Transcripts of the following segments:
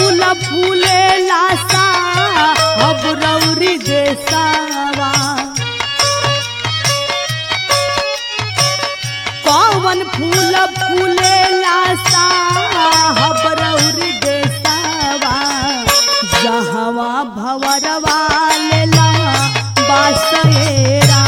फूल फूले लासा अब रौरी देसावा कौन फूल फूले लासा अब रौरी देसावा जहवा भवरवा लेला बासएरा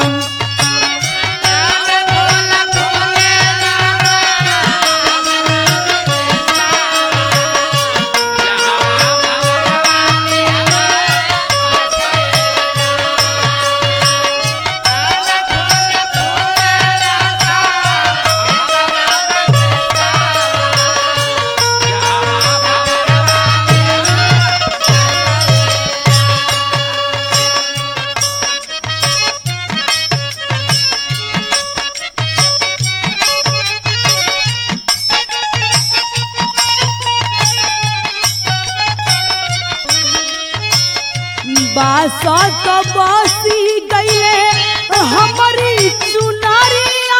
बासत बसी गईले हमारी चुनरिया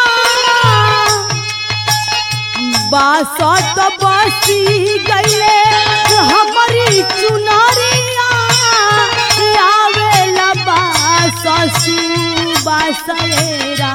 बासत बसी गईले हमारी चुनरिया आवेला बाससु बासरेरा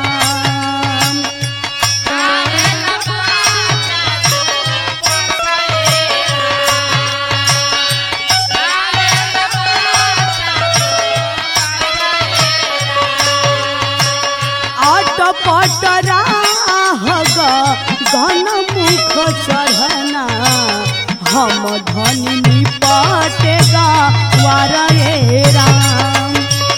आट पटरा हग घन मुख चढ़ना हम धनी निपटेगा वारे राम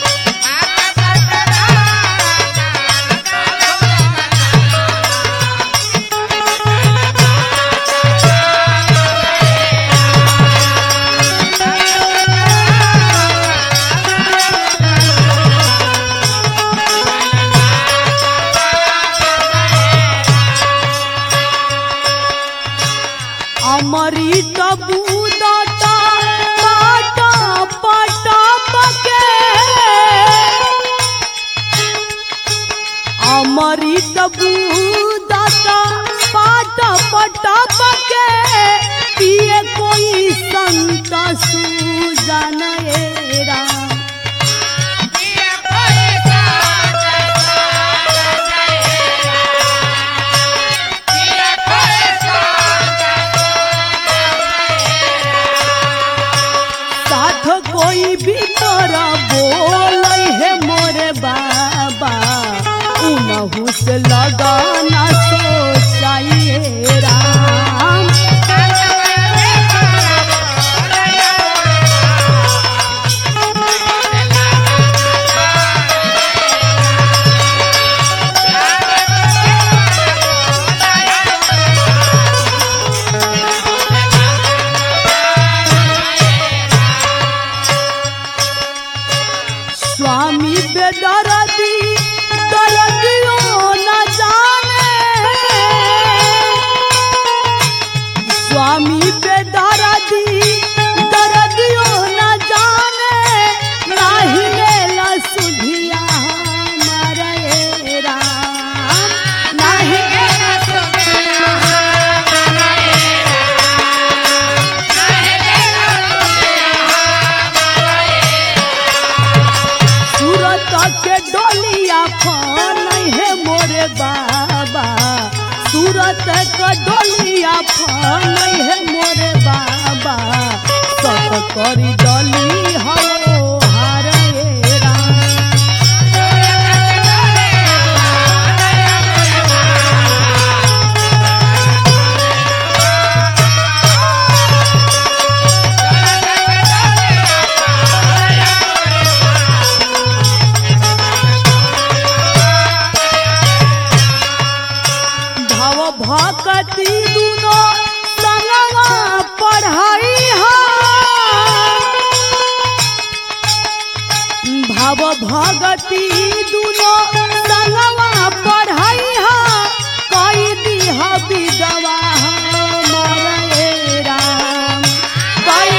अमृत बूदता पाट पट पके अमृत बूदता पाट पट पके पिए कोई संत सुजन एरा साथ कोई भी तोरा बोल है मोरे बाबा उनहु से लगाना सोचाइए राम स्वामी बेदरदी दरदियो न जाने स्वामी बेदरदी दरदियो न जाने नाही लेला सुधिया हमारे राम नाही लेला सूरत के डोलिया फन है मोरे बाबा सूरत के डोलिया फन है मोरे बाबा सत करी डोली हो हारे राम भव भक्ति दुनो संगवा पढ़ाई हा भव भगति दुनो संगवा पढ़ाई हा कई दिह विधवा हमरे राम कई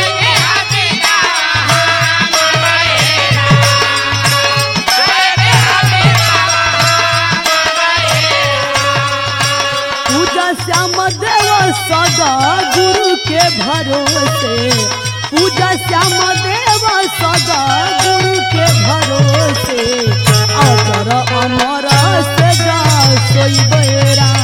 पूजा श्याम देव सदा गुरु के भरोसा से पूजा श्याम देव सदा गुरु के भरोसे अजर अमर से जा सोई बेरा